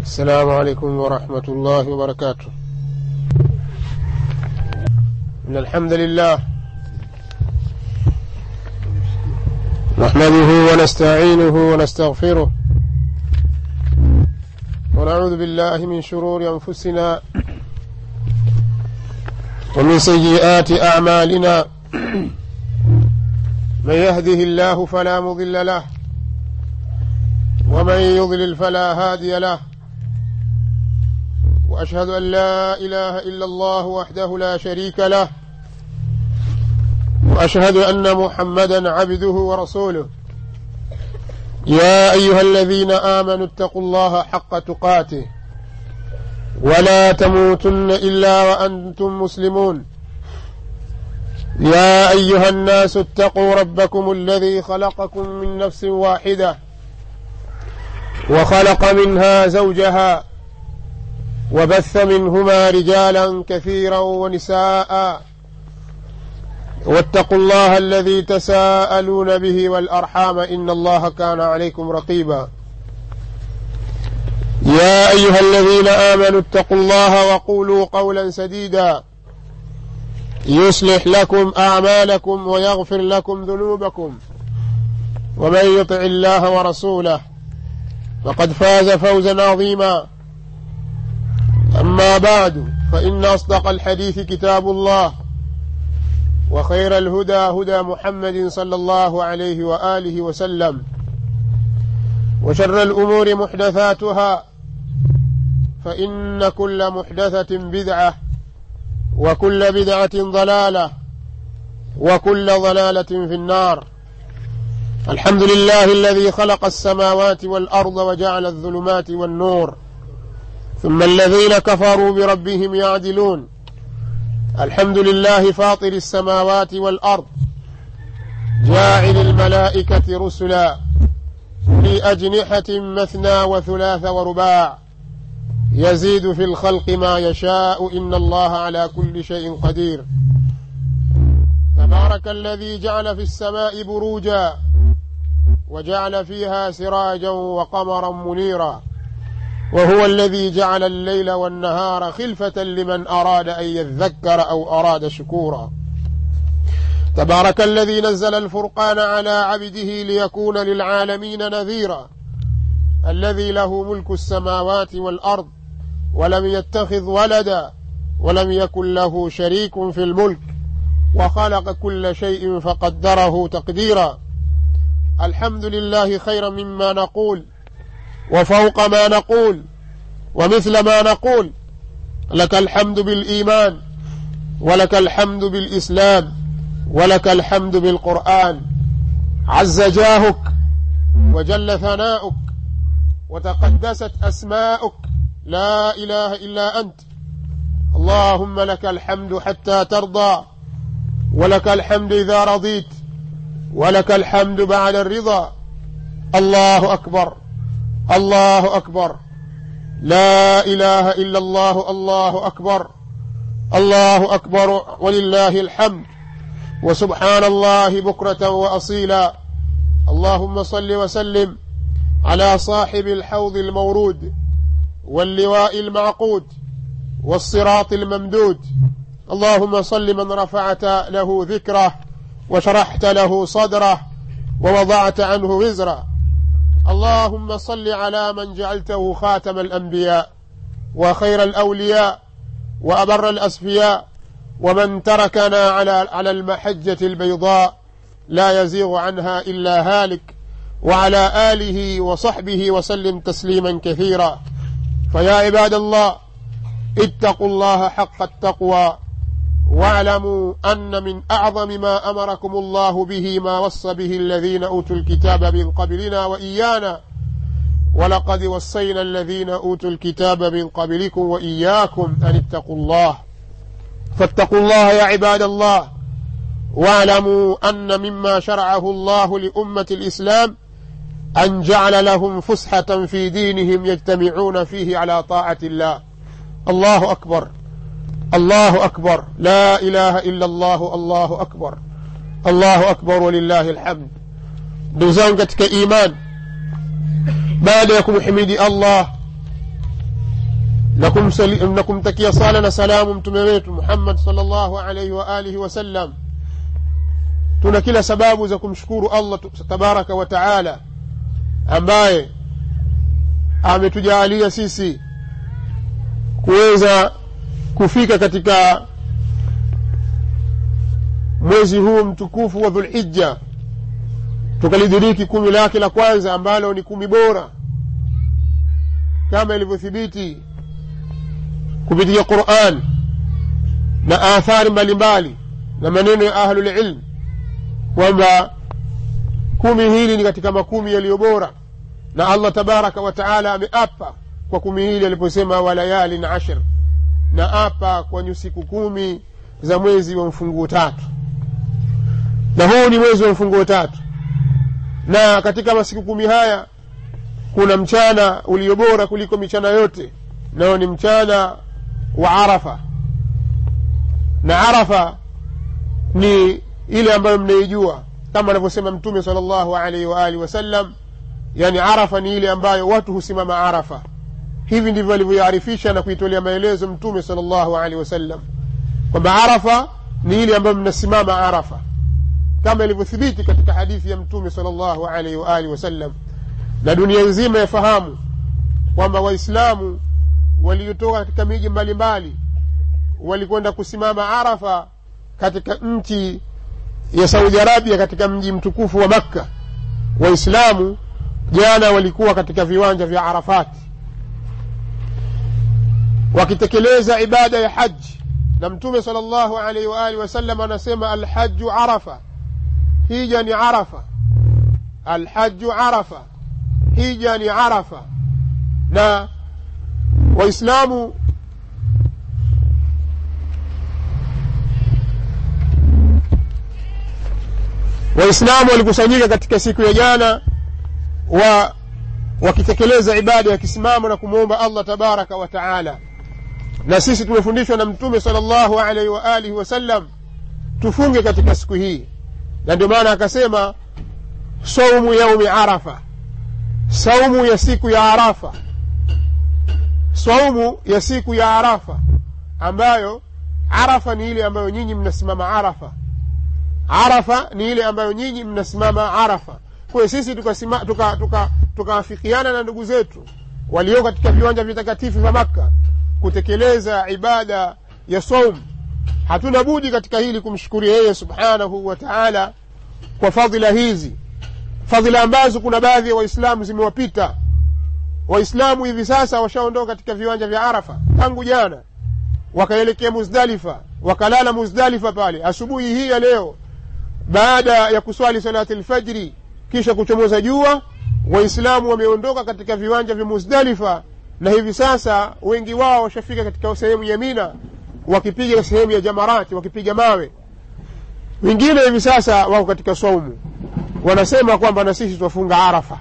السلام عليكم ورحمة الله وبركاته إن الحمد لله نحمده ونستعينه ونستغفره ونعوذ بالله من شرور أنفسنا ومن سيئات أعمالنا من يهده الله فلا مضل له ومن يضلل فلا هادي له واشهد ان لا اله الا الله وحده لا شريك له واشهد ان محمدا عبده ورسوله يا ايها الذين امنوا اتقوا الله حق تقاته ولا تموتن الا وانتم مسلمون يا ايها الناس اتقوا ربكم الذي خلقكم من نفس واحده وخلق منها زوجها وبث منهما رجالا كثيرا ونساء واتقوا الله الذي تساءلون به والارحام ان الله كان عليكم رقيبا يا ايها الذين امنوا اتقوا الله وقولوا قولا سديدا يصلح لكم اعمالكم ويغفر لكم ذنوبكم ومن يطع الله ورسوله فقد فاز فوزا عظيما أما بعد فإن أصدق الحديث كتاب الله وخير الهدى هدى محمد صلى الله عليه وآله وسلم وشر الأمور محدثاتها فإن كل محدثة بدعة وكل بدعة ضلالة وكل ضلالة في النار الحمد لله الذي خلق السماوات والأرض وجعل الظلمات والنور ثم الذين كفروا بربهم يعدلون الحمد لله فاطر السماوات والارض جاعل الملائكه رسلا لاجنحه مثنى وثلاث ورباع يزيد في الخلق ما يشاء ان الله على كل شيء قدير تبارك الذي جعل في السماء بروجا وجعل فيها سراجا وقمرا منيرا وهو الذي جعل الليل والنهار خلفة لمن أراد أن يذكر أو أراد شكورا تبارك الذي نزل الفرقان على عبده ليكون للعالمين نذيرا الذي له ملك السماوات والأرض ولم يتخذ ولدا ولم يكن له شريك في الملك وخلق كل شيء فقدره تقديرا الحمد لله خيرا مما نقول وفوق ما نقول ومثل ما نقول لك الحمد بالايمان ولك الحمد بالاسلام ولك الحمد بالقران عز جاهك وجل ثناؤك وتقدست اسماؤك لا اله الا انت اللهم لك الحمد حتى ترضى ولك الحمد اذا رضيت ولك الحمد بعد الرضا الله اكبر الله اكبر لا اله الا الله الله اكبر الله اكبر ولله الحمد وسبحان الله بكره واصيلا اللهم صل وسلم على صاحب الحوض المورود واللواء المعقود والصراط الممدود اللهم صل من رفعت له ذكره وشرحت له صدره ووضعت عنه وزره اللهم صل على من جعلته خاتم الانبياء وخير الاولياء وابر الاسفياء ومن تركنا على على المحجه البيضاء لا يزيغ عنها الا هالك وعلى اله وصحبه وسلم تسليما كثيرا فيا عباد الله اتقوا الله حق التقوى واعلموا ان من اعظم ما امركم الله به ما وصى به الذين اوتوا الكتاب من قبلنا وايانا ولقد وصينا الذين اوتوا الكتاب من قبلكم واياكم ان اتقوا الله فاتقوا الله يا عباد الله واعلموا ان مما شرعه الله لامه الاسلام ان جعل لهم فسحه في دينهم يجتمعون فيه على طاعه الله الله اكبر الله اكبر لا اله الا الله الله akbar allahu akbar walillahi alhamd ndugu zangu katika iman baada ya kumhimidi allah na kumsali- na kumtakia sala na salamu mtume wetu muhammad salllahu alaihi wa alihi wasallam tuna kila sababu za kumshukuru allah tu- tabaraka wa taala ambaye ametujaalia sisi kuweza kufika katika mwezi huu mtukufu wa dhulhija tukalidiriki kumi lake la kwanza ambalo ni kumi bora kama ilivyothibiti kupitia quran na athari mbalimbali na maneno ya ahlulilm kwamba kumi hili ni katika makumi yaliyo bora na allah tabaraka wa taala ameapa kwa kumi hili aliposema walayalin ashir na apa kwenye siku kumi za mwezi wa mfunguo tatu na huu ni mwezi wa mfunguo tatu na katika masiku kumi haya kuna mchana ulio bora kuliko michana yote nao ni mchana wa arafa na arafa ni ile ambayo mnaijua kama anavyosema mtume sal llahu alaihi waalihi wasallam yani arafa ni ile ambayo watu husimama arafa hivi ndivyo alivyoiarifisha na kuitolea maelezo mtume sal llahu alaihi wasallam kwamba arafa ni ile ambayo mnasimama arafa kama ilivyothibiti katika hadithi ya mtume sal llahu alaihi waalihi wasallam na dunia nzima yafahamu kwamba waislamu waliotoka katika miji mbalimbali walikwenda kusimama arafa katika nchi ya saudi arabia katika mji mtukufu wa makka waislamu jana walikuwa katika viwanja vya arafati wakitekeleza ibada ya haji na mtume sal llahu alaihi waalihi wasallam anasema alhaju arafa hija ni arafa alhaju arafa hija ni arafa na waislamu waislamu walikusanyika katika siku ya jana wa wakitekeleza ibada ya kisimamo na kumwomba allah tabaraka wa taala na sisi tumefundishwa na mtume sal llahu alaihi waalihi wasallam tufunge katika siku hii na ndio maana akasema saumu yaumi arafa saumu ya siku ya arafa saumu ya siku ya arafa ambayo arafa ni ile ambayo nyinyi mnasimama arafa arafa ni ile ambayo nyinyi mnasimama arafa kwayo sisi tukaafikiana tuka, tuka, tuka na ndugu zetu walio katika viwanja vitakatifu vya makka kutekeleza ibada ya saum hatuna budi katika hili kumshukuria yeye subhanahu wa taala kwa fadhila hizi fadhila ambazo kuna baadhi ya waislamu zimewapita waislamu hivi sasa washaondoka katika viwanja vya arafa tangu jana wakaelekea muzdalifa wakalala muzdalifa pale asubuhi hii ya leo baada ya kuswali salati lfajri kisha kuchomoza jua waislamu wameondoka katika viwanja vya muzdalifa na hivi sasa wengi wao washafika katika sehemu ya mina wakipiga sehemu ya jamarati wakipiga mawe wengine hivi sasa wako katika saumu wanasema kwamba na sisi twafunga arafa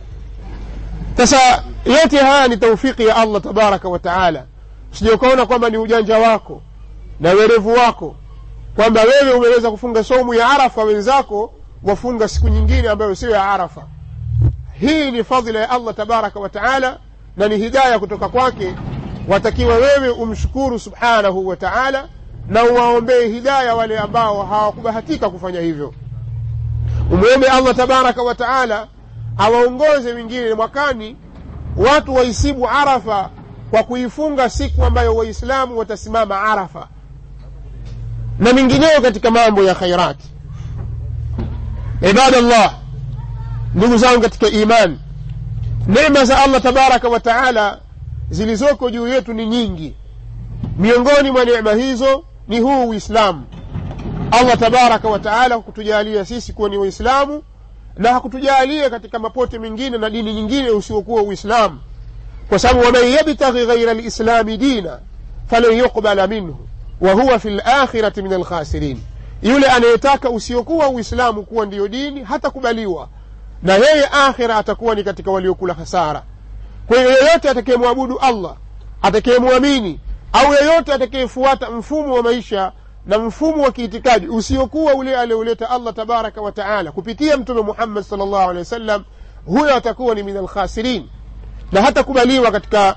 sasa yote haya ni taufiki ya allah tabaraka wa taala sija ukaona kwamba ni ujanja wako na werevu wako kwamba wewe umeweza kufunga saumu ya arafa wenzako wafunga siku nyingine ambayo sio ya arafa hii ni fadhila ya allah tabaraka wa taala na ni hidaya kutoka kwake watakiwa wewe umshukuru subhanahu wa taala na uwaombee hidaya wale ambao hawakubahatika kufanya hivyo umwombe allah tabaraka wa taala awaongoze wengine mwakani watu waisibu arafa kwa kuifunga siku ambayo waislamu watasimama arafa na mingineyo katika mambo ya khairati ibadallah ndugu zangu katika imani neema za allah tabaraka wa taala zilizoko juu yetu ni nyingi miongoni mwa neema hizo ni huu uislamu allah tabaraka wa taala hakutujalia sisi kuwa ni waislamu na hakutujalia katika mapote mengine na dini nyingine usiokuwa uislamu kwa sababu waman yabtaghi ghaira lislami dina falan yuqbala minhu wa huwa fi lakhirati min alkhasirin yule anayetaka usiokuwa uislamu kuwa ndiyo dini hatakubaliwa na yeye akhira atakuwa ni katika waliokula hasara kwa hiyo yeyote atakayemwabudu allah atakayemwamini au yeyote atakayefuata mfumo wa maisha na mfumo wa kiitikadi usiokuwa ule alioleta allah tabaraka wa taala kupitia mtume muhammad sal llahu alehi wa sallam huyo atakuwa ni min alkhasirin na hatakubaliwa katika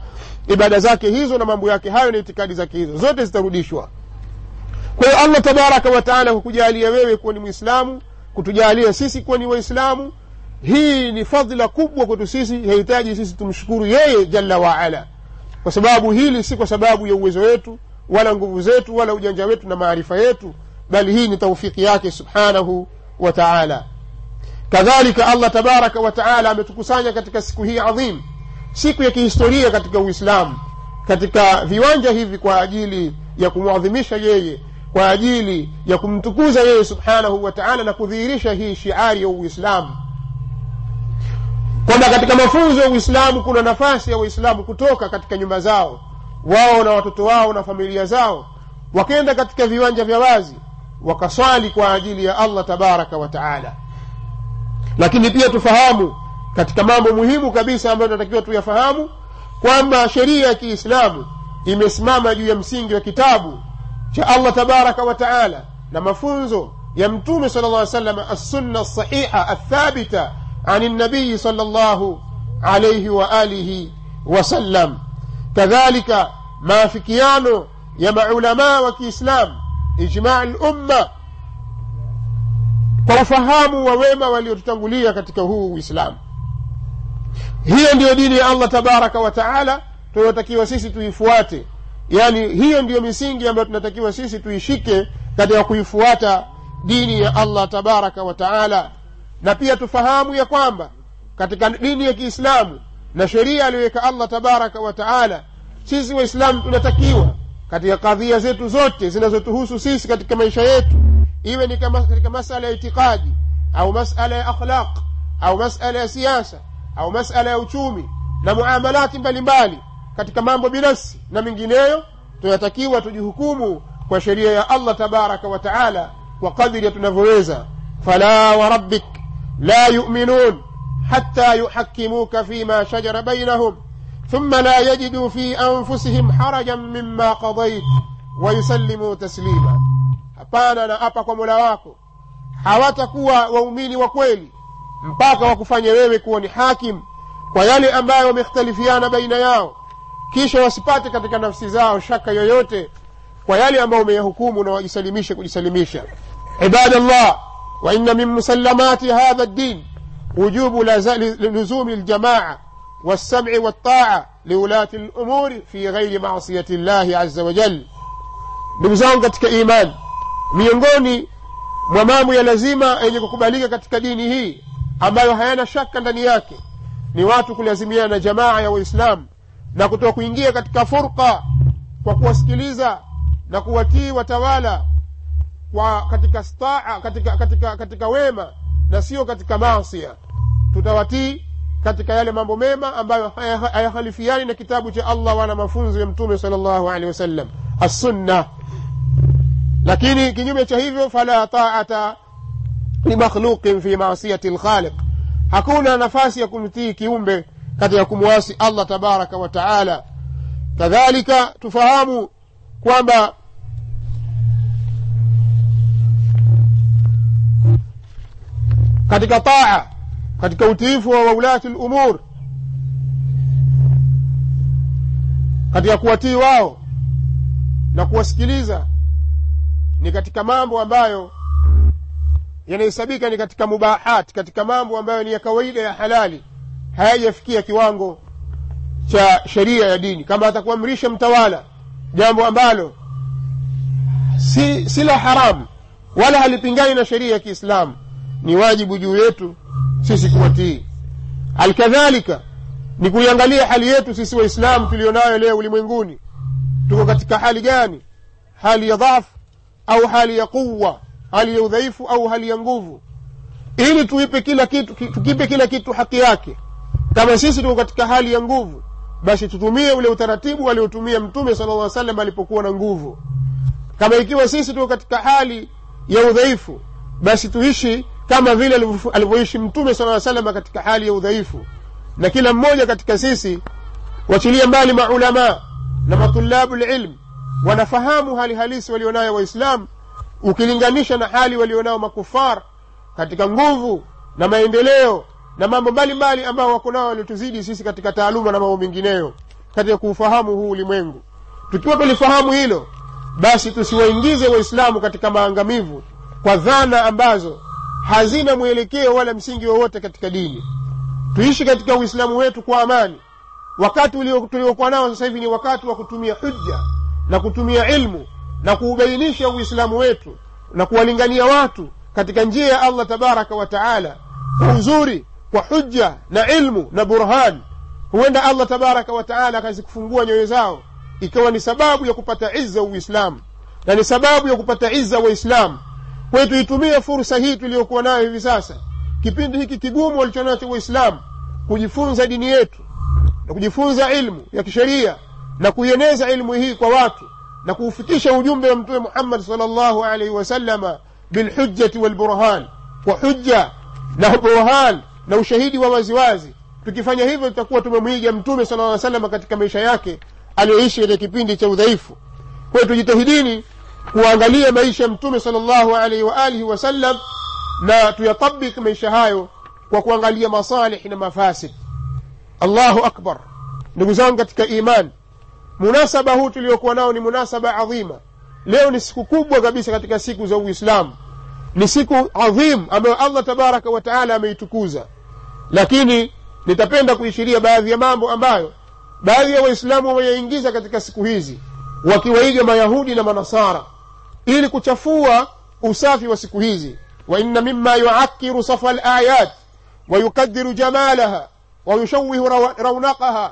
ibada zake hizo na mambo yake hayo na itikadi zake hizo zote zitarudishwa kwa hiyo allah tabaraka wataala kukujalia wewe kuwa ni mwislamu kutujalia sisi kuwa ni waislamu hii ni fadhila kubwa kwetu sisi yahitaji sisi tumshukuru yeye jalla waala kwa sababu hili si kwa sababu ya uwezo wetu wala nguvu zetu wala ujanja wetu na maarifa yetu bali hii ni taufiki yake subhanahu wa taala kadhalika allah tabaraka wa taala ametukusanya katika siku hii adhim siku ya kihistoria katika uislamu katika viwanja hivi kwa ajili ya kumwadhimisha yeye kwa ajili ya kumtukuza yeye subhanahu wa taala na kudhihirisha hii shiari ya uislamu kwamba katika mafunzo ya uislamu kuna nafasi ya waislamu kutoka katika nyumba zao wao na watoto wao na familia zao wakenda katika viwanja vya wazi wakaswali kwa ajili ya allah tabaraka wa taala lakini pia tufahamu katika mambo muhimu kabisa ambayo tunatakiwa tuyafahamu kwamba sheria ya kiislamu imesimama juu ya msingi wa kitabu cha allah tabaraka wa taala na mafunzo ya mtume sala llah salam assunna lsahiha athabita ani nabiyi sala llahu alaihi waalihi wasallam kadhalika maafikiano ya maulamaa wa kiislamu ijmai lumma kwa ufahamu wa wema waliotutangulia katika huu uislamu hiyo ndiyo dini ya allah tabaraka wa taala tunayotakiwa sisi tuifuate yaani hiyo ndiyo misingi ambayo tunatakiwa sisi tuishike katika kuifuata dini ya allah tabaraka wa taala na pia tufahamu ya kwamba katika dini ya kiislamu na sheria aliyoweka allah tabaraka wa taala sisi waislamu tunatakiwa katika kadhia zetu zote zinazotuhusu sisi katika maisha yetu iwe ni kama katika masala ya itikadi au masala ya akhlaq au masala ya siasa au masala ya uchumi na muamalati mbalimbali katika mambo binafsi na mengineyo tunatakiwa tujihukumu kwa sheria ya allah tabaraka wa taala kwa kadiri ya tunavyoweza fala warabbik la yuminun حتى يحكموك فيما شجر بينهم ثم لا يجدوا في أنفسهم حرجا مما قضيت ويسلموا تسليما hapana na apa kwa mola wako hawatakuwa waumini wa kweli mpaka wakufanye wewe kuwa ni hakim kwa yale ambayo wamekhtalifiana baina yao kisha wasipate katika nafsi zao shaka yoyote kwa yale ambayo umeyahukumu na wajisalimishe kujisalimisha ibadallah wa inna min musallamati hadha ddin وجوب لزوم الجماعة والسمع والطاعة لولاة الأمور في غير معصية الله عز وجل ndugu zangu katika imani miongoni mwa mambo ya lazima yenye kukubalika katika dini hii ambayo hayana shaka ndani yake ni watu kulazimiana na jamaa ya waislamu na kutoka kuingia katika furqa kwa kuwasikiliza na kuwatii watawala kwa katika staa katika, katika, katika wema na sio katika maasia tutawatii katika yale mambo mema ambayo hayakhalifiani na kitabu cha allah wala mafunzo ya mtume sal llahu alehi wasallam assunna lakini kinyume cha hivyo fala taata limakhluqin fi masiyati lkhaliq hakuna nafasi ya kumtii kiumbe katika kumwasi allah tabaraka wa taala kadhalika tufahamu kwamba katika taa katika utiifu wa waulati lumur katika kuwatii wao na kuwasikiliza ni katika mambo ambayo yanahesabika ni katika mubahat katika mambo ambayo ni ya kawaida ya halali hayajafikia kiwango cha sheria ya dini kama atakuamrisha mtawala jambo ambalo si, si la haramu wala halipingani na sheria ya kiislamu ni wajibu juu yetu sisi kuwatii alkadhalika ni kuiangalia hali yetu sisi waislamu tulionayo leo ulimwenguni tuko katika hali gani hali ya dhafu au hali ya quwa hali ya udhaifu au hali ya nguvu ili tuipe kila kitu tukipe kila kitu haki yake kama sisi tuko katika hali ya nguvu basi tutumie ule utaratibu aliotumia mtume sala lla salam alipokuwa na nguvu kama ikiwa sisi tuko katika hali ya udhaifu basi tuishi kama vile alivyoishi mtume sala salama katika hali ya udhaifu na kila mmoja katika sisi wachilia mbali maulamaa na matulabu lilm wanafahamu hali halisi walionayo waislamu ukilinganisha na hali walionao makufar katika nguvu na maendeleo na mambo mbalimbali ambao wako nao waliotuzidi sisi katika taaluma na mambo mengineyo katika kuufahamu huu ulimwengu tukiwa tulifahamu hilo basi tusiwaingize waislamu katika maangamivu kwa dhana ambazo hazina mwelekeo wala msingi wowote katika dini tuishi katika uislamu wetu kwa amani wakati tuliokuwa nao sasa hivi ni wakati wa kutumia hujja na kutumia ilmu na kuubainisha uislamu wetu na kuwalingania watu katika njia ya allah tabaraka wa taala kwa uzuri kwa hujja na ilmu na burhan huenda allah tabaraka wa taala akazikufungua nyoyo zao ikawa ni sababu ya kupata izza uislamu na ni sababu ya kupata izza waislamu kwayo tuitumie fursa hii tuliyokuwa nayo hivi sasa kipindi hiki kigumu walichonacho waislamu kujifunza dini yetu na kujifunza ilmu ya kisheria na kuieneza ilmu hii kwa watu na kuufikisha ujumbe wa mtume muhammad salllahu alaihi wasalama bilhujjati walburhan kwa hujja na burhan na ushahidi wa waziwazi tukifanya hivyo tutakuwa tumemwiga mtume sala aa salama katika maisha yake aliyoishi katika kipindi cha udhaifu kwayo tujitahidini kuangalia maisha ya mtume sala llahu alaihi waalihi wasallam na tuyatabik maisha hayo kwa kuangalia masalih na mafasid allahu akbar ndugu zangu katika iman munasaba huu tuliokuwa nao ni munasaba adhima leo ni siku kubwa kabisa katika siku za uislamu ni siku adhim ambayo allah tabaraka wa taala ameitukuza lakini nitapenda kuishiria baadhi ya mambo ambayo baadhi ya waislamu wameyaingiza katika siku hizi wakiwaiga mayahudi na manasara ili kuchafua usafi wa siku hizi wa inna mima yuakiru safa alayat ويكدر جمالها ويشوه رونقها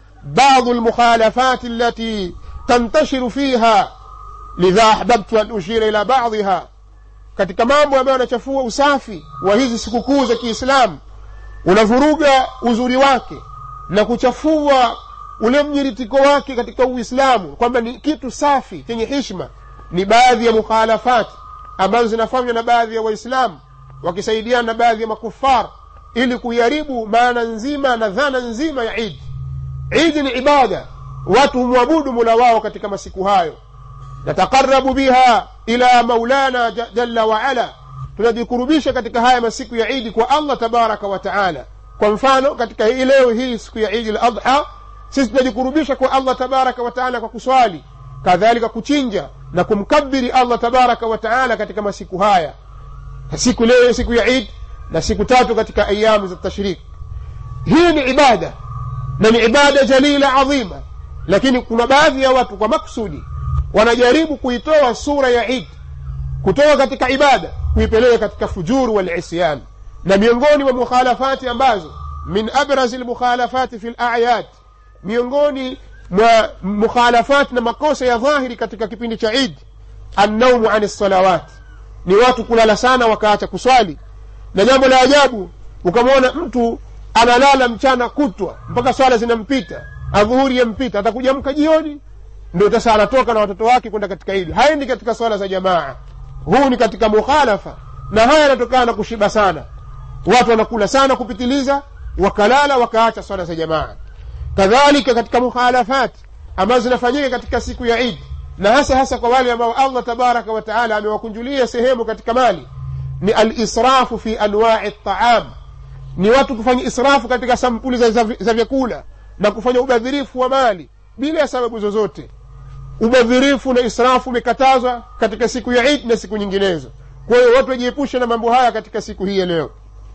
بعض المخالفات التي تنتشر فيها لذا أحببت أن أشير إلى بعضها katika mambo ambayo yanachafua usafi wa hizi sikukuu za kiislamu unavuruga uzuri wake na kuchafua ule mnyiritiko wake katika uislamu kwamba ni kitu safi chenye hishma ni baadhi ya mukhalafati ambazo zinafanywa na baadhi ya waislamu wakisaidiana na baadhi ya makufar ili kuiharibu maana nzima na dhana nzima ya idi idi ni ibada watu humwabudu mula wao katika masiku hayo nataqarabu biha ila maulana jalla waala tunajikurubisha katika haya masiku ya idi kwa allah tabaraka wa taala kwa mfano katika hii leo hii siku ya idi ladha sisi tunajikurubisha kwa allah tabaraka wa taala kwa kuswali kadhalika kuchinja na kumkabiri allah tabaraka wa taala katika masiku haya siku leo siku ya idi na siku tatu katika ayamu za tashrik hii ni ibada na ni ibada jalila adhima lakini kuna baadhi ya watu kwa maksudi wanajaribu kuitoa sura ya id kutoka katika ibada kuipeleka katika fujuru walisyan na miongoni mwa mukhalafati ambazo min abrazi lmukhalafati fi layat miongoni mwa mukhalafati na makosa ya dhahiri katika kipindi cha id annaumu ani lsalawat ni watu kulala sana wakaacha kuswali na jambo la ajabu ukamwona mtu analala mchana kutwa mpaka swala zinampita adhuhuri yampita atakuja mka jioni ndio sasa anatoka na watoto wake kwenda katika idi haendi katika swala za jamaa huu ni katika mukhalafa na haya yanatokana na kushiba sana watu wanakula sana kupitiliza wakalala wakaacha swala za jamaa kadhalika katika mukhalafat ambazo zinafanyika katika siku ya idi na hasa hasa kwa wale ambao allah tabaraka wa taala amewakunjulia sehemu katika mali ni alisrafu fi anwai ltaam ni watu kufanya israfu katika sampuli za, za, za vyakula na kufanya ubadhirifu wa mali bila ya sababu zozote ubadhirifu na israfu umekatazwa katika siku ya idi na siku nyinginezo kwa hiyo watu wajiepushe na mambo haya katika siku hii ya leo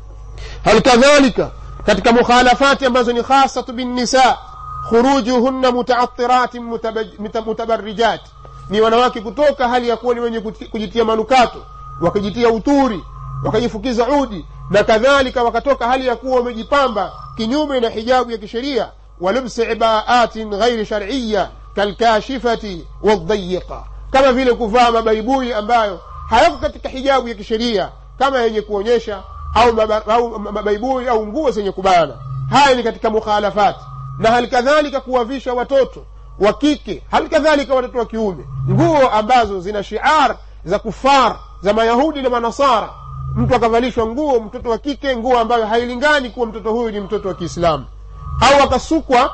hal kadhalika katika mukhalafati ambazo ni khasatu binnisa khurujuhunna mutaatiratin mutabarijat ni wanawake kutoka hali ya kuwa ni wenye kujitia manukato wakajitia uturi wakajifukiza udi na kadhalika wakatoka hali ya kuwa wamejipamba kinyume na hijabu ya kisheria walubsi ibaatin ghairi shariya kalkashifati waldhayiqa kama vile kuvaa mabaibui ambayo hayako katika hijabu ya kisheria kama yenye kuonyesha au, maba, au mabaibui au nguo zenye kubana haya ni katika mukhalafati na hali kadhalika kuwavisha watoto wa kike hali kadhalika watoto wa kiume nguo ambazo zina shiar za kufar za mayahudi na manasara mtu akavalishwa nguo mtoto wa kike nguo ambayo hailingani kuwa mtoto huyu ni mtoto wa kiislamu au akasukwa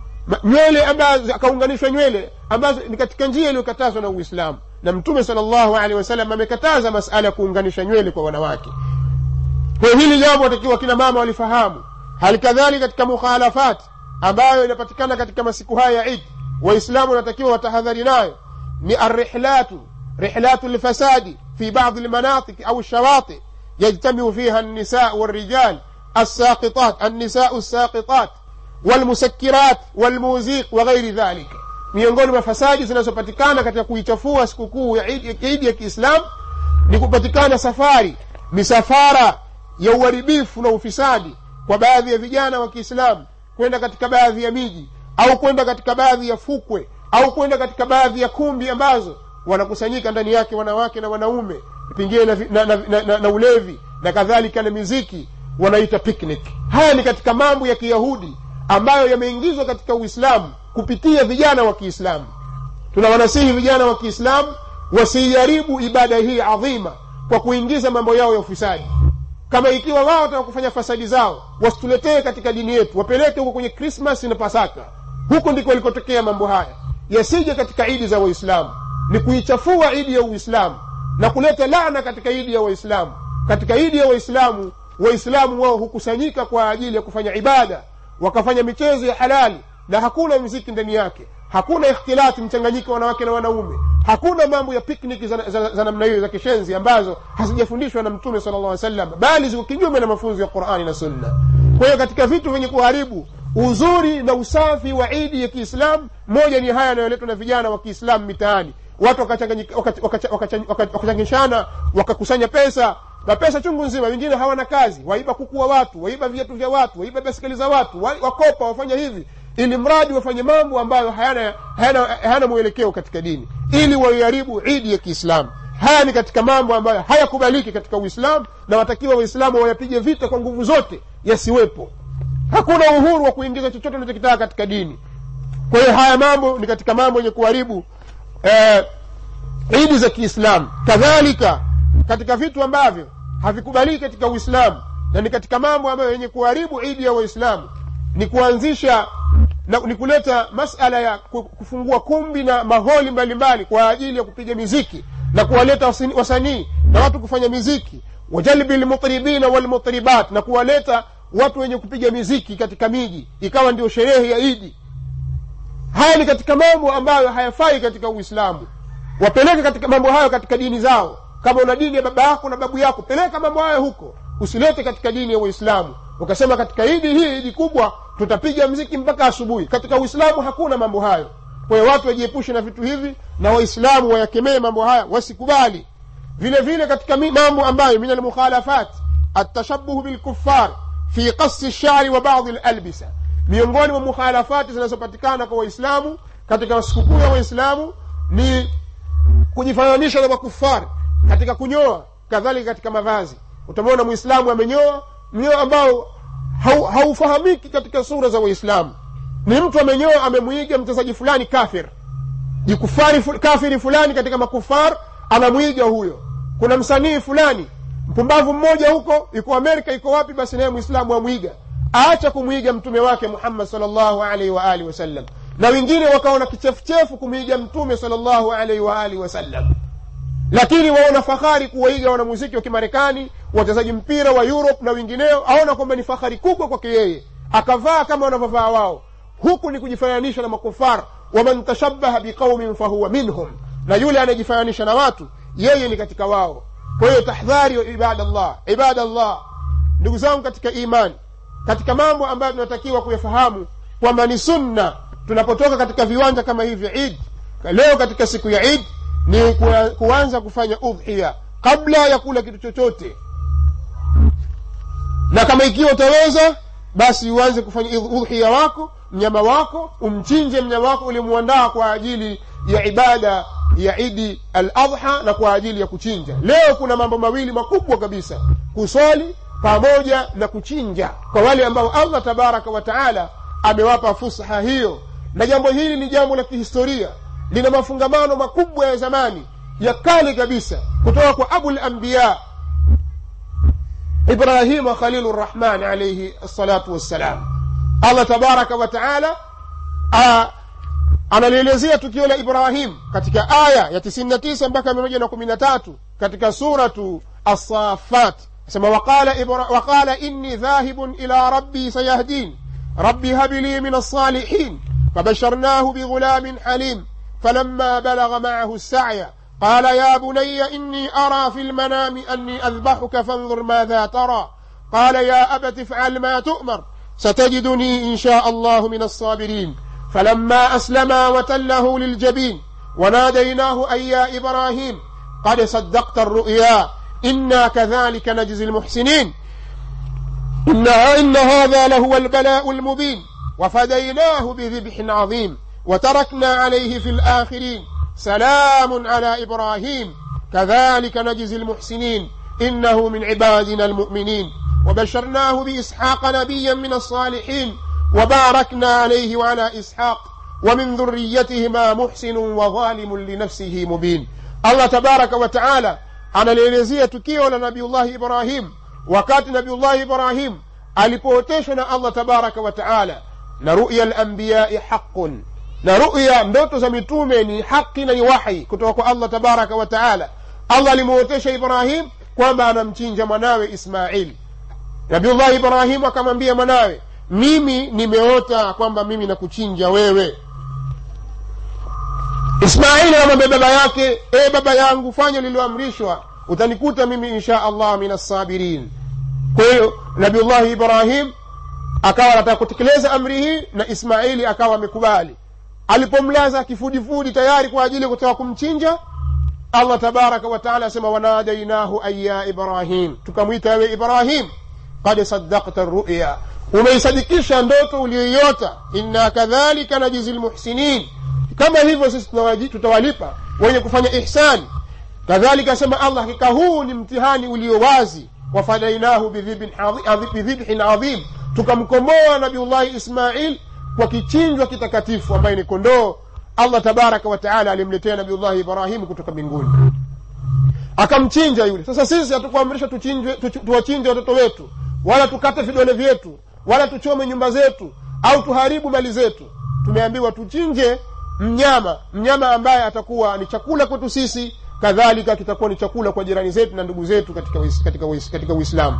nywele ambazo akaunganishwa nywele ambazo ni katika njia iliyokatazwa na uislamu na mtume sal llahu alehi wasallam amekataza masala ya kuunganisha nywele kwa wanawake kwa hili jambo watakiwa kina mama walifahamu hali kadhalika katika mukhalafat ambayo inapatikana katika masiku haya ya idi waislamu wanatakiwa watahadhari nayo ni arrihlatu rihlatu lfasadi fi badi lmanatiki au shawati yajtamiu fiha النساء والرجال الساقطات النساء الساقطات والمسكرات والموزيق وغير ذلك miongoni mwa fasadi zinazopatikana katika kuichafua sikukuu ya idi ya kiislamu ni kupatikana safari misafara ya uharibifu na ufisadi kwa baadhi ya vijana wa kiislamu kwenda katika baadhi ya miji au kwenda katika baadhi ya fukwe au kwenda katika baadhi ya kumbi ambazo wanakusanyika ndani yake wanawake na wanaume pengine na, na, na, na, na, na ulevi na kadhalika na miziki wanaita picnic haya ni katika mambo ya kiyahudi ambayo yameingizwa katika uislamu kupitia vijana wa kiislamu tunawanasihi vijana wa kiislamu wasiiharibu ibada hii adhima kwa kuingiza mambo yao ya ufisadi kama ikiwa wao wataka kufanya fasadi zao wasituletee katika dini yetu wapeleke huko kwenye krismas na pasaka huko ndiko walikotokea mambo haya yasije katika idi za waislamu ni kuichafua idi ya uislamu na kuleta laana katika idi ya waislamu katika idi ya waislamu waislamu wao hukusanyika kwa ajili ya kufanya ibada wakafanya michezo ya halali na hakuna mziki ndani yake hakuna ikhtilati mchanganyiko wa wanawake na wanaume hakuna mambo ya pikniki za, za, za namna hiyo za kishenzi ambazo hazijafundishwa na mtume sala llah salam bali ziko kinyume na mafunzo ya qurani na sunna kwa hiyo katika vitu vyenye kuharibu uzuri na usafi wa idi ya kiislamu moja ni haya yanayoletwa na vijana wa kiislamu mitaani watu wakachangishana wakakusanya pesa na pesa chungu nzima wengine hawana kazi waiba kuku wa watu waiba viatu vya watu waiba baskeli za watu wakopa wafanya hivi ili mradi wafanye mambo ambayo hayana, hayana, hayana mwelekeo katika dini ili waiharibu idi ya kiislamu haya ni katika mambo ambayo hayakubaliki katika uislamu na watakiwa waislamu wayapige vita kwa nguvu zote yasiwepo hakuna uhuru wa kuingiza chochote unachokitaka katika dini kwa hiyo haya mambo ni katika mambo yenye kuharibu eh, idi za kiislamu kadhalika katika vitu ambavyo havikubaliki katika uislamu na ni katika mambo ambayo yenye kuharibu idi ya waislamu ni kuanzisha na ni kuleta masala ya kufungua kumbi na maholi mbalimbali mbali kwa ajili ya kupiga miziki na kuwaleta wasanii na watu kufanya miziki wajalbi lmutribina walmutribat na kuwaleta watu wenye kupiga miziki katika miji ikawa ndio sherehe ya idi haya ni katika mambo ambayo hayafai katika uislamu wapeleke katika mambo hayo katika dini zao kama una dini ya baba yako na babu yako peleka mambo hayo huko usilete katika dini ya uislamu ukasema katika idi hii idi kubwa tutapiga mziki mpaka asubuhi katika uislamu hakuna mambo hayo kwa hiyo watu wajiepushe na vitu hivi na waislamu wayakemee mambo haya wasikubali vile vile katika mambo ambayo min almukhalafat atashabuhu bilkufar fi qasi lshari wa badi lalbisa miongoni mwa mukhalafati zinazopatikana kwa waislamu katika sikukuu ya waislamu ni kujifananisha na makufari katika kunyoa kadhalika katika mavazi utamwona mwislamu amenyoa mnyoo ambao haufahamiki katika sura za waislamu ni mtu amenyoa amemwiga mchezaji fulani kafir jikufari kafiri fulani katika makufar anamwiga huyo kuna msanii fulani mpumbavu mmoja huko iko amerika iko wapi basi naye mwislamu amwiga aacha kumwiga mtume wake muhammad salllahu alaihi waalihi wasallam na wengine wakaona kichefuchefu kumwiga mtume salllahu alaihi waalihi wasallam lakini waona fahari kuwaiga wanamuziki wa kimarekani wachezaji mpira wa europe na wengineo aona kwamba ni fahari kubwa kwake yeye akavaa kama wanavyovaa wao huku ni kujifananisha na makufar waman tashabaha biqaumin fahuwa minhum na yule anayejifananisha na watu yeye ni katika wao kwa hiyo tahdhari ibadallah ibadallah ndugu zangu katika imani katika mambo ambayo tunatakiwa kuyafahamu kwamba ni sunna tunapotoka katika viwanja kama hivi id leo katika siku ya id ni kuanza kufanya udhiya kabla ya kula kitu chochote na kama ikiwa utaweza basi uanze kufanya udhiya wako mnyama wako umchinje mnyama wako ulimuandaa kwa ajili ya ibada ya idi al adha na kwa ajili ya kuchinja leo kuna mambo mawili makubwa kabisa kuswali pamoja na kuchinja kwa wale ambao allah tabaraka wa taala amewapa fusha hiyo na jambo hili ni jambo la kihistoria lina mafungamano makubwa ya zamani ya kale kabisa kutoka kwa abu lambiya ibrahima khalilu rrahman alaihi salatu wassalam allah tabaraka wa taala analielezea tukio la ibrahim katika aya ya 99 mpaka 113 katika suratu assafat sema waqala, waqala inni dhahibun ila rabbi sayahdin رب هب لي من الصالحين فبشرناه بغلام حليم فلما بلغ معه السعي قال يا بني إني أرى في المنام أني أذبحك فانظر ماذا ترى قال يا أبت افعل ما تؤمر ستجدني إن شاء الله من الصابرين فلما أسلما وتله للجبين وناديناه أي يا إبراهيم قد صدقت الرؤيا إنا كذلك نجزي المحسنين إن, إن هذا لهو البلاء المبين وفديناه بذبح عظيم وتركنا عليه في الآخرين سلام على إبراهيم كذلك نجزي المحسنين إنه من عبادنا المؤمنين وبشرناه بإسحاق نبيا من الصالحين وباركنا عليه وعلى إسحاق ومن ذريتهما محسن وظالم لنفسه مبين الله تبارك وتعالى analielezea tukio la nabiullahi ibrahim wakati nabiullahi ibrahim alipooteshwa na allah tabaraka wa taala na ruya lambiyai haqun na ruya ndoto za mitume ni haki na ni wahi kutoka kwa allah tabaraka wa taala allah alimwotesha ibrahim kwamba anamchinja mwanawe ismail nabiullahi ibrahim akamwambia mwanawe mimi nimeota kwamba mimi nakuchinja wewe ismaili anamwambia baba yake e baba yangu fanya lililoamrishwa utanikuta mimi insha allah min assabirin kwa hiyo nabiullahi ibrahim akawa anataka kutekeleza amri hii na ismaili akawa amekubali alipomlaza kifudifudi tayari kwa ajili ya kutaka kumchinja allah tabaraka wataala asema wanadainahu ay ya ibrahim tukamwita wewe ibrahim qad saddakta ruya umeisadikisha ndoto uliyoiota inna kadhalika najizi lmuhsinin kama hivyo sisi tutawalipa wenye kufanya ihsani kadhalika asema allah hakika huu ni mtihani ulio wazi wafadainahu bidhibhin adhim tukamkomboa nabiullahi ismail kwa kichinjwa kitakatifu ambaye ni kondoo allah tabaraka wataala alimletea nabiullahi ibrahimu kutoka mbinguni akamchinja yule sasa sisi hatukuamrisha tuwachinje watoto wetu wala tukate vidole vyetu wala tuchome nyumba zetu au tuharibu mali zetu tumeambiwa tuchinje mnyama mnyama ambaye atakuwa ni chakula kwetu sisi kadhalika kitakuwa ni chakula kwa jirani zetu na ndugu zetu katika uis, katika uis, katika uislamu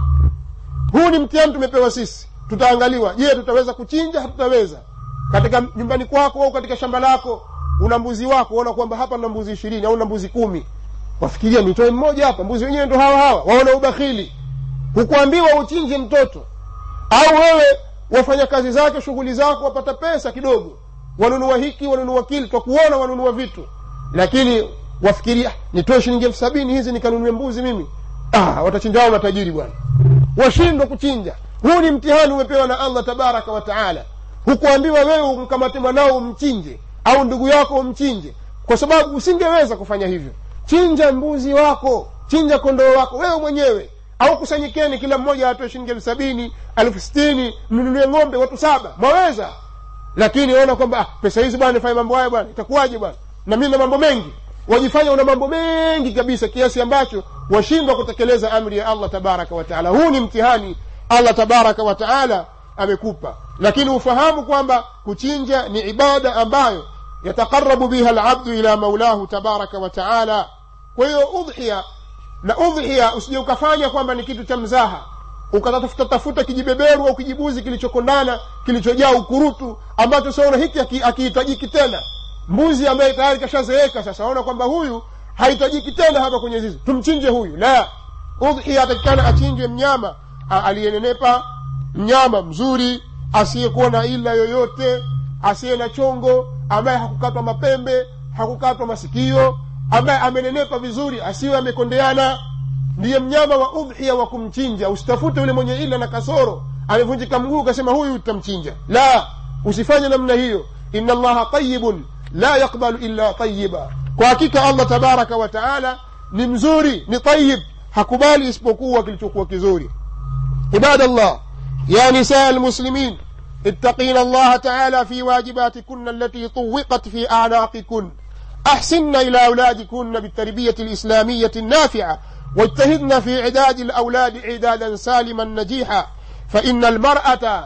huu ni mtihani tumepewa sisi tutaangaliwa je tutaweza kuchinja hatutaweza katika nyumbani kwako au katika shamba lako una mbuzi wako waona kwamba hapa na mbuzi ishirini au na mbuzi kumi wafikiria nitoe mmoja hapa mbuzi wenyewe ndo hawa hawa waona ubakhili hukuambiwa uchinje mtoto au wewe wafanya kazi zake shughuli zako wapata pesa kidogo wanunua hiki wanunua kile kwa kuona wanunua vitu lakini wafikiria nitoe shilingi elfu sabini hizi nikanunue mbuzi mimi ah, watachinja wao matajiri bwana washindwa kuchinja huu ni mtihani umepewa na allah tabaraka wataala hukuambiwa wewe umkamate mwanao umchinje au ndugu yako umchinje kwa sababu usingeweza kufanya hivyo chinja mbuzi wako chinja kondoo wako wewe mwenyewe au kusanyikeni kila mmoja atoe shilingi elfu sabini elfu sitini mnunulie ng'ombe watu saba mwaweza lakini ona kwamba ah, pesa hizi bwana nifanye mambo haya bwana itakuwaje bwana na mimi na mambo mengi wajifanya una mambo mengi kabisa kiasi ambacho washindwa kutekeleza amri ya allah tabaraka wataala huu ni mtihani allah tabaraka wataala amekupa lakini ufahamu kwamba kuchinja ni ibada ambayo yataqarabu biha labdu ila maulahu tabaraka wataala kwa hiyo udhia na udhia usije ukafanya kwamba ni kitu cha mzaha ukatafuta tafuta kijibeberu au kijibuzi kilichokondana kilichojaa ukurutu ambacho saona hiki akihitajiki tena mbuzi ambaye tayari kashazeeka sasa waona kwamba huyu hahitajiki tena hapa kwenye zizi tumchinje huyu la udhia atakikana achinjwe mnyama aliyenenepa mnyama mzuri asiyekuwa na ila yoyote asiye na chongo ambaye hakukatwa mapembe hakukatwa masikio ambaye amenenepa vizuri asiwe amekondeana ndiye mnyama wa udhia wa kumchinja usitafute yule mwenye ila na kasoro amevunjika mguu ukasema huyu utamchinja la usifanye namna hiyo ina allaha tayibun la yakbalu illa tayiba kwa hakika allah tabaraka wa taala ni mzuri ni tayib hakubali isipokuwa kilichokuwa kizuri ibada llah ya nisaa almuslimin اتقين الله تعالى في واجباتكن التي طوقت في أعناقكن أحسن إلى أولادكن بالتربية الإسلامية النافعة واجتهدن في إعداد الأولاد إعدادا سالما نجيحا فإن المرأة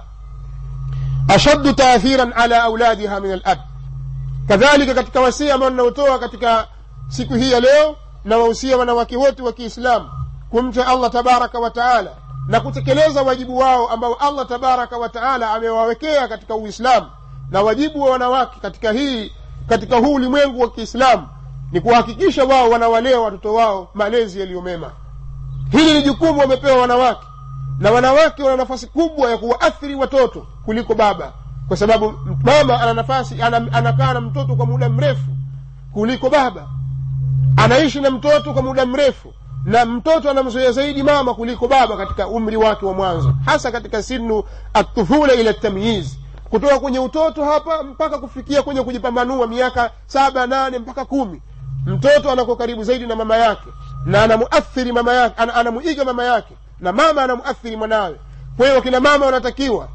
أشد تأثيرا على أولادها من الأب kadhalika katika wasia ambao ninaotoa katika siku hii ya leo na wahusia wanawake wote wa kiislamu kumcha allah tabaraka wa taala na kutekeleza wajibu wao ambao allah tabaraka wa taala amewawekea katika uislamu na wajibu wa wanawake katika hii katika huu ulimwengu wa kiislamu ni kuhakikisha wao wanawalea watoto wao malezi yaliyo mema hili ni jukumu wamepewa wanawake na wanawake wana nafasi kubwa ya kuwaathiri watoto kuliko baba kwa sababu mama ana nafasi ana, anakaa na mtoto kwa muda mrefu kuliko baba anaishi na mtoto kwa muda mrefu na mtoto anamzoea zaidi mama kuliko baba katika umri wake wa mwanzo hasa katika sinu atufula ila tamyiz kutoka kwenye utoto hapa mpaka kufikia kwenye kujipambanua miaka saba nane mpaka kumi mtoto anakuwa karibu zaidi na mama yake na anamuathiri mama yake ana, anamuiga mama yake na mama anamuathiri mwanawe kwa hiyo wakina mama wanatakiwa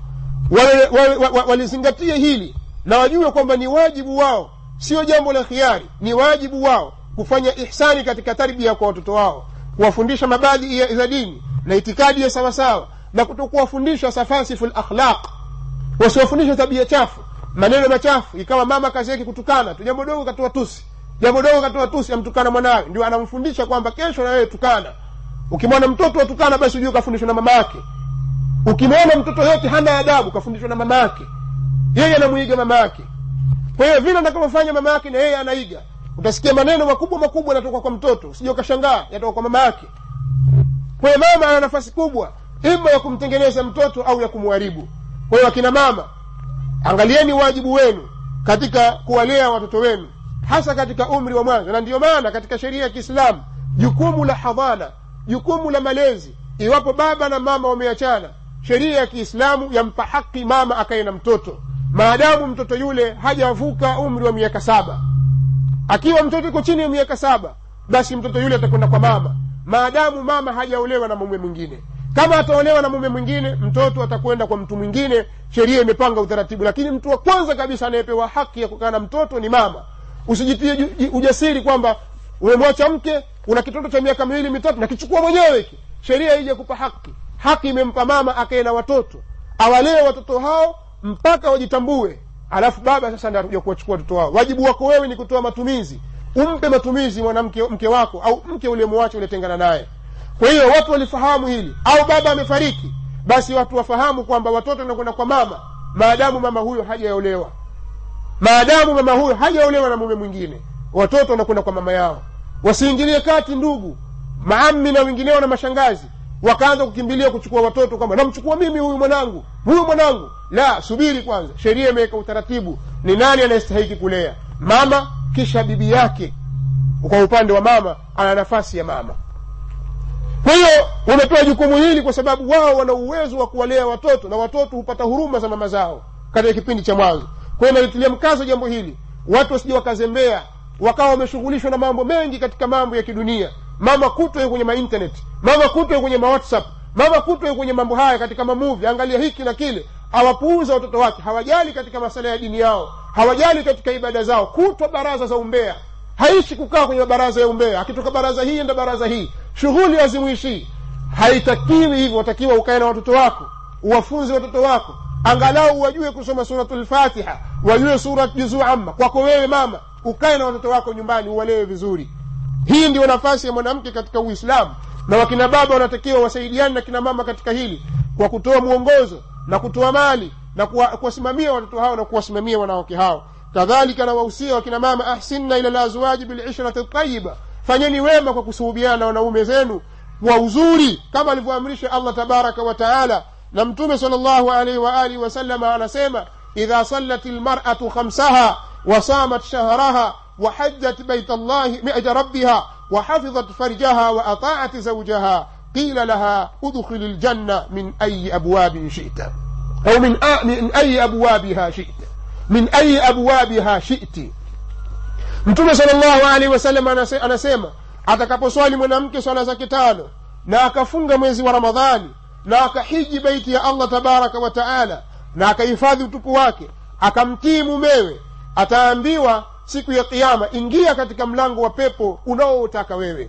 walizingatie hili na wajue kwamba ni wajibu wao sio jambo la khiari ni wajibu wao kufanya ihsani katika tarbia kwa watoto wao kuwafundisha mabadhi za dini na itikadi ya sawasawa na kutokuwafundisha safasifu lakhlaq wasiwafundishe tabia chafu maneno machafu ikawa mama kazi yake kutukana tu jambo dogo katoa tusi jambo dogo katoa tusi amtukana mwanawe ndio anamfundisha kwamba kesho na wewe tukana ukimwona mtoto watukana basi ujue kafundishwa na mama yake ukimwona mtoto yote hana adabu kafundishwa na mama yake yeye anamwiga mama yake kwa hiyo vile atakavyofanya mama yake na yeye anaiga utasikia maneno makubwa makubwa yanatoka kwa mtoto usije ukashangaa yatoka kwa mama yake kwa hiyo mama ana nafasi kubwa ima ya kumtengeneza mtoto au ya kumharibu kwa hiyo akina mama angalieni wajibu wenu katika kuwalea watoto wenu hasa katika umri wa mwanzo na ndiyo maana katika sheria ya kiislamu jukumu la hadhana jukumu la malezi iwapo baba na mama wameachana sheria ya kiislamu yampa haki mama akaye na mtoto maadamu mtoto yule hajavuka umri wa miaka saba akiwa mtoto iko chini ya miaka saba basi mtoto yule atakwenda kwa mama maadamu mama hajaolewa na mume mwingine kama ataolewa na mume mwingine mtoto atakwenda kwa mtu mwingine sheria imepanga utaratibu lakini mtu wa kwanza kabisa anayepewa haki ya kukaa na mtoto ni mama usijitie ujasiri kwamba umemwacha mke una kitoto cha miaka miwili mitatu nakichukua mwenyewe hiki sheria ije kupa haki haki imempa mama akae na watoto awalee watoto hao mpaka wajitambue alafu baba sasa ndio atakuja kuwachukua watoto wao wajibu wako wewe ni kutoa matumizi umpe matumizi mwanamke mke wako au mke uliyemwacha uliyetengana naye kwa hiyo watu walifahamu hili au baba amefariki basi watu wafahamu kwamba watoto wanakwenda kwa mama maadamu mama huyo hajaolewa maadamu mama huyo hajaolewa na mume mwingine watoto wanakwenda kwa mama yao wasiingilie kati ndugu maami na wengineo na mashangazi wakaanza kukimbilia kuchukua watoto kwamba namchukua mimi huyu mwanangu huyu mwanangu la subiri kwanza sheria imeweka utaratibu ni nani anayestahiki kulea mama kisha bibi yake kwa upande wa mama ana nafasi ya mama kwa hiyo wamepewa jukumu hili kwa sababu wao wana uwezo wa kuwalea watoto na watoto hupata huruma za mama zao katika kipindi cha mwanzo kwa hiyo nalitilia mkazo jambo hili watu wasije wakazembea wakawa wameshughulishwa na mambo mengi katika mambo ya kidunia mama kutwe kwenye mainternet mama kutwe kwenye mawhatsapp mama kutwe kwenye mambo haya katika mamuvi angalia hiki na kile awapuuza watoto wake hawajali katika masala ya dini yao hawajali katika ibada zao kutwa baraza za umbea haishi kukaa kwenye baraza ya umbea akitoka baraza hii enda baraza hii shughuli hazimuishii haitakiwi hivyo watakiwa ukae na watoto wako uwafunze watoto wako angalau wajue kusoma suratu lfatiha wajue surat juzuu amma kwako wewe mama ukae na watoto wako nyumbani uwalewe vizuri hii ndio nafasi ya mwanamke katika uislamu na wakina baba wanatakiwa wasaidiane na kina mama katika hili kwa kutoa mwongozo na kutoa mali na kuwasimamia watoto hao na kuwasimamia wanawake hao kadhalika na wahusia wakina mama ahsinna ila lazwaji bilishrati tayiba fanyeni wema kwa kusuhubiana na wanaume zenu kwa uzuri kama alivyoamrisha allah tabaraka wa taala na mtume sal llahu alaihi waalihi wasalama anasema idha sallat lmaratu khamsaha wasamat shahraha وحجت بيت الله بيت ربها وحفظت فرجها وأطاعت زوجها قيل لها ادخل الجنة من أي أبواب شئت أو من, من أي أبوابها شئت من أي أبوابها شئت mtume salllahu alaihi wasallam anasema atakaposwali mwanamke swala zake tano na akafunga mwezi wa ramadhani na akahiji beiti ya allah tabaraka wa taala na akahifadhi utupu wake akamtii mumewe ataambiwa siku ya kiama ingia katika mlango wa pepo unaotaka wewe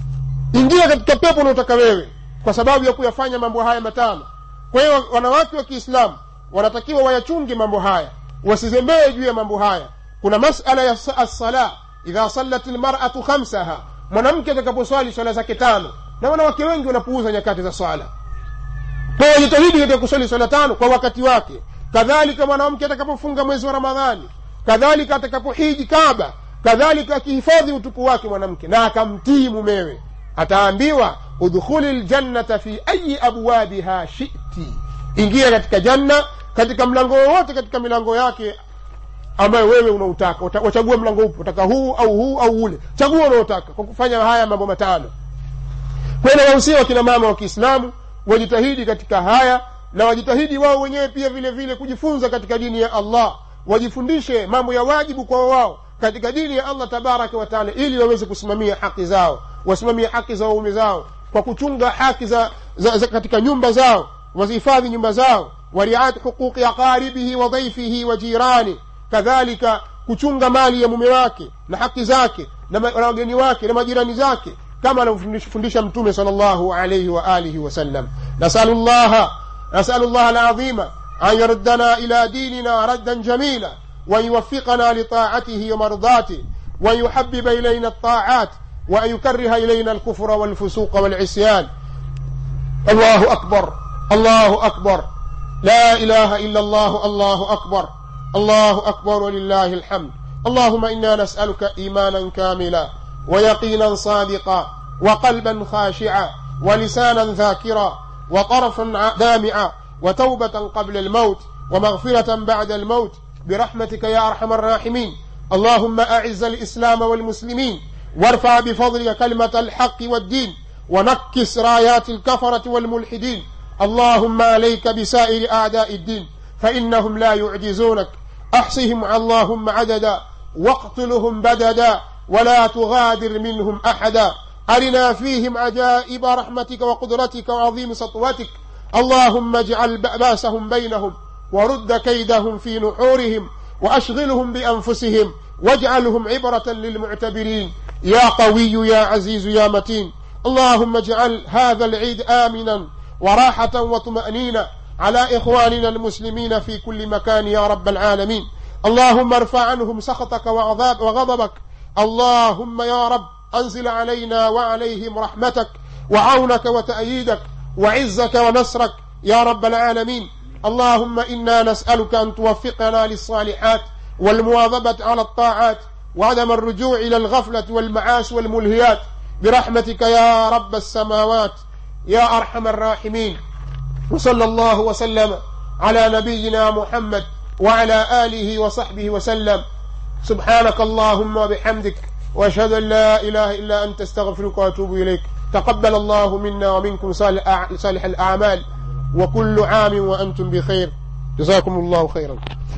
ingia katika pepo unaotaka wewe kwa sababu ya kuyafanya mambo haya matano kwa hiyo wanawake wa kiislamu wanatakiwa wayachunge mambo haya wasizembee juu ya mambo haya kuna masala ya assala idha sallat lmaratu khamsaha mwanamke atakaposwali swala zake tano na wanawake wengi wanapuuza nyakati za swala kwa hiyo jitahidi katika kuswali swala tano kwa wakati wake kadhalika mwanamke atakapofunga mwezi wa ramadhani kadhalika atakapohiji kaba kadhalika akihifadhi utupu wake mwanamke na akamtii mumewe ataambiwa udkhuli ljannata fi ayi abwabiha shiti ingia katika janna katika mlango wowote katika milango yake ambayo wewe unautaka Uta- wachagua mlango upi utaka huu au huu au ule chagua unaotaka kwa kufanya haya mambo matano kwa hiyo nawahusia wakina mama wa kiislamu wajitahidi katika haya na wajitahidi wao wenyewe pia vile vile kujifunza katika dini ya allah wajifundishe mambo ya wajibu kwa wao katika dini ya allah tabaraka wataala ili waweze kusimamia haki zao wasimamie haki za waume zao kwa kuchunga haki za, za, za katika nyumba zao wazihifadhi nyumba zao wariat huquqi aqaribihi wa dhaifihi wa jirani kadhalika kuchunga mali ya mume wake na haki zake na ma- na wageni wake na majirani zake kama anavyofundisha mtume sal llahu alaihi wa alihi wasallam nasalu llaha nasalu llaha alazima an yaruddana ila dinina raddan jamila وأن يوفقنا لطاعته ومرضاته وأن يحبب إلينا الطاعات وأن يكره إلينا الكفر والفسوق والعصيان الله أكبر الله أكبر لا إله إلا الله الله أكبر الله أكبر ولله الحمد اللهم إنا نسألك إيمانا كاملا ويقينا صادقا وقلبا خاشعا ولسانا ذاكرا وطرفا دامعا وتوبة قبل الموت ومغفرة بعد الموت برحمتك يا أرحم الراحمين اللهم أعز الإسلام والمسلمين وارفع بفضلك كلمة الحق والدين ونكس رايات الكفرة والملحدين اللهم عليك بسائر أعداء الدين فإنهم لا يعجزونك أحصهم اللهم عددا واقتلهم بددا ولا تغادر منهم أحدا أرنا فيهم عجائب رحمتك وقدرتك وعظيم سطوتك اللهم اجعل بأسهم بينهم ورد كيدهم في نحورهم وأشغلهم بأنفسهم واجعلهم عبرة للمعتبرين يا قوي يا عزيز يا متين اللهم اجعل هذا العيد آمنا وراحة وطمأنينة على إخواننا المسلمين في كل مكان يا رب العالمين اللهم ارفع عنهم سخطك وعذاب وغضبك اللهم يا رب أنزل علينا وعليهم رحمتك وعونك وتأييدك وعزك ونصرك يا رب العالمين اللهم إنا نسألك أن توفقنا للصالحات والمواظبة على الطاعات وعدم الرجوع إلى الغفلة والمعاش والملهيات برحمتك يا رب السماوات يا أرحم الراحمين وصلى الله وسلم على نبينا محمد وعلى آله وصحبه وسلم سبحانك اللهم وبحمدك واشهد ان لا اله الا انت استغفرك واتوب اليك تقبل الله منا ومنكم صالح صالح الاعمال وكل عام وانتم بخير جزاكم الله خيرا